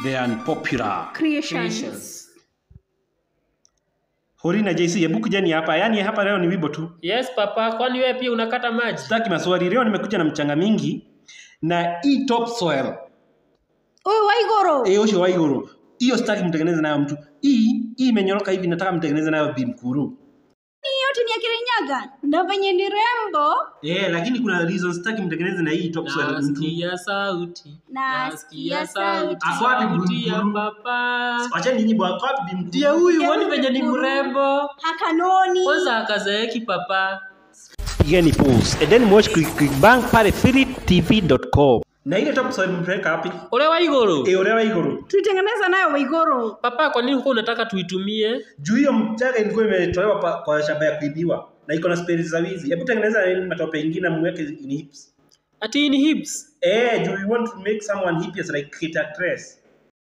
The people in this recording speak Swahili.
the unpopular. Creations. Hori na JC, hebu kujeni hapa. Yaani hapa leo ni wibo tu. Yes papa, kwani wewe pia unakata maji? Sitaki maswali. Leo nimekuja na mchanga mingi na hii topsoil. Huyu Waiguru. Eh, usho wa iguru. Hiyo sitaki mtengeneze nayo mtu. Hii hii imenyoroka hivi nataka mtengeneze nayo bimkuru. Hii yote ni ya Kirinyaga. Na venye ni rembo. Eh, lakini kuna reason sitaki mtengeneze na hii topsoil mtu. Nasikia sauti. Nasikia sauti. Ako wapi Sauti ya Bulbulu? papa. Wacha nyinyi bwa wapi bimkuru? Ndiye huyu, Ndiye wani huyu venye ni Bulbulu. mrembo. Hakanoni. Kwanza akazeeki papa. Pigeni pause. And then watch Click Click Bang pale philipptv.com. Na ile topsoil mpeleka wapi? Ule wa igoro. Eh, ule wa iguru. Tuitengeneza nayo Waiguru. Papa, kwa nini huko unataka tuitumie? Juu hiyo mchanga ilikuwa imetolewa pa- kwa shamba ya kuibiwa na iko na spells za wizi. Hebu tengeneza ile matope ingine mweke in hips. Ati hii ni hips. Eh, do you want to make someone hideous like Kate actress?